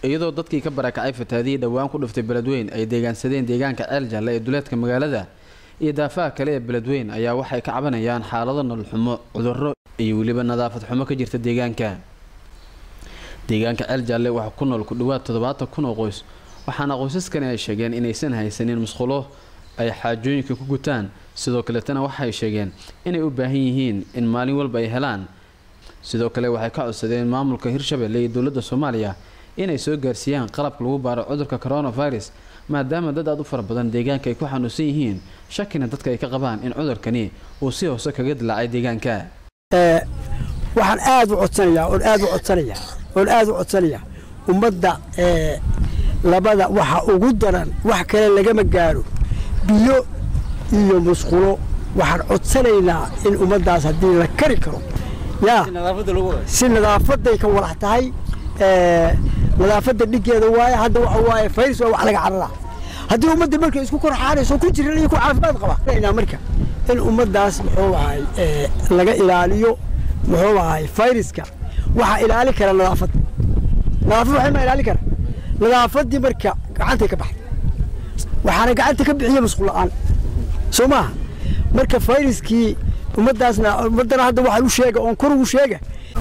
iyadoo dadkii ka barakacay fataadihii dhowaan ku dhiftay beledweyn ay deegaansadeen deegaanka ceel jalle ee duleedka magaalada iyo daafaha kale ee beledweyn ayaa waxay ka cabanayaan xaalado nolol xumo cudurro iyo weliba nadaafad xumo ka jirta deegaanka deegaanka ceel jalle waxaa ku nool ku dhawaad toddobaatan kun oo qoys waxaana qoysaskani ay sheegeen inaysan haysanin musqulo ay xaajooyinka ku gutaan sidoo kaletana waxay sheegeen inay u baahan yihiin in maalin walba ay helaan sidoo kale waxay ka codsadeen maamulka hirshabelle iyo dowladda soomaaliya inay soo gaarsiiyaan qalabka lagu baaro cudurka coronavirus maadaama dad aad u fara badan deegaanka ay ku xanuunsan yihiin shakina dadka ay ka qabaan in cudurkani uu si hoose kaga dilaacay deegaanka waxaan aad u codsanayaa oon aad u codsanayaa oon aad u codsanayaa ummadda labada waxa ugu daran wax kale lagama gaaro biyo iyo musqulo waxaan codsanaynaa in ummaddaas haddii la kari karo yaa si nadaafaday ka walax tahay nadaafadda dhiggeeda waaye hadda waxa waaye fayrs waa wax laga carara haddii ummadda markay isku korxaanayso ku jiran iyo ku caafimaad qaba marka in ummaddaas muxuu ahay laga ilaaliyo muxuu ahay fayraska waxaa ilaali kara nadaafad nadaafad waxay ma ilaali kara nadaafaddii marka gacantay ka baxday waxaana gacanta ka bixiya masquul la'aan soo maaha marka fayraskii ummaddaasna ummaddana hadda waxaan u sheega oon kor ugu sheega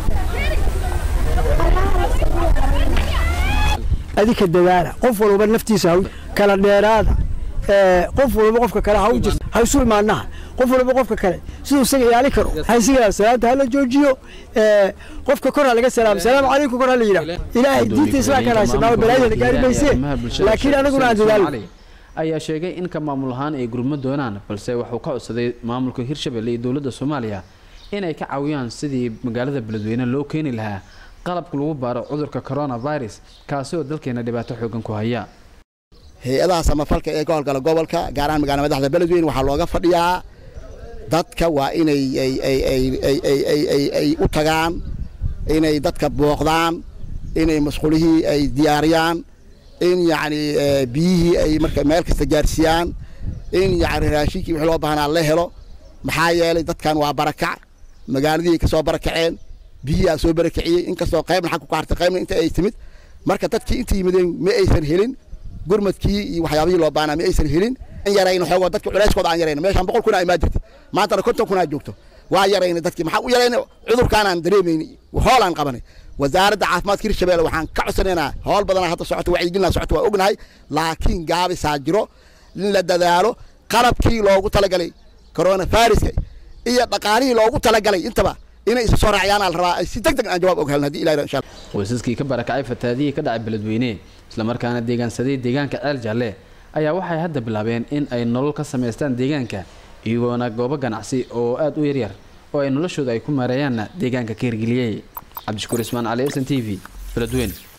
adika dadaala qof walba naftiisa kala dheeraada qof walba qofka kale ha u jirta ha isu imaanaha qof walba qofka kale siduu isaga ilaali karo haysiga salaanta hala joojiyo qofka kor ha laga salaamo salaamu calaykum kor ha la yidhaah ilaahay diinta islaamkana haysanaa balaayada gaari mayse laakiin anaguna aan dadaalo ayaa sheegay in ka maamul ahaan ay gurmo doonaan balse wuxuu ka codsaday maamulka hirshabelle iyo dowladda soomaaliya inay ka caawiyaan sidii magaalada beledweyne loo keeni lahaa qalabka lagu baaro cudurka coronavirus kaasi oo dalkeena dhibaato xoogan ku haya hay-adaha samafalka ee ka howlgala gobolka gaar ahaan magaalada madaxda beledweyne waxaa looga fadhiyaa dadka waa inay ay u tagaan inay dadka booqdaan inay masquulihii ay diyaariyaan in yacni biyihii ay marka meel kasta gaarsiiyaan in yacni raashinkii wixii loo baahnaa la helo maxaa yeelay dadkan waa barakac magaaladii ka soo barakaceen biyihiaa soo barakiciyey inkastoo qaybna xag ku hartay qaybna inta ay timid marka dadkii inta yimideen ma aysan helin gurmadkii iyo waxyaabihii loo baahnaa ma aysan helin in yarayna xoogoo dadka culayskooda aan yarayna meeshaan boqol kun aa imaa jirta maantana konton kun aa joogto waa yarayna dadkii maxaa u yarayna cudurkaanaan dareemayni hoolaan qabanay wasaaradda caafimaadka hirshabelle waxaan ka codsanaynaa howl badanaa hadda socoto wacyigelinaa socoto waa ognahay laakiin gaabisaa jiro in la dadaalo qalabkii loogu talagalay coronaviruska iyo dhaqaalihii loogu talagalay intaba inay isu soo raaciyaan la rabaa ay si deg deg aan jawaab og helin haddii ilahi insha allah qoysaskii ka barakacay fataadihii ka dhacay beledweyne islamarkaana deegaansaday deegaanka ceel jalle ayaa waxay hadda bilaabeen in ay nolol ka samaystaan deegaanka iyagoona goobo ganacsi oo aada u yaryar oo ay noloshooda ay ku maareeyaanna deegaanka ka hirgeliyey cabdishakuur ismaan cali s n t v beledweyne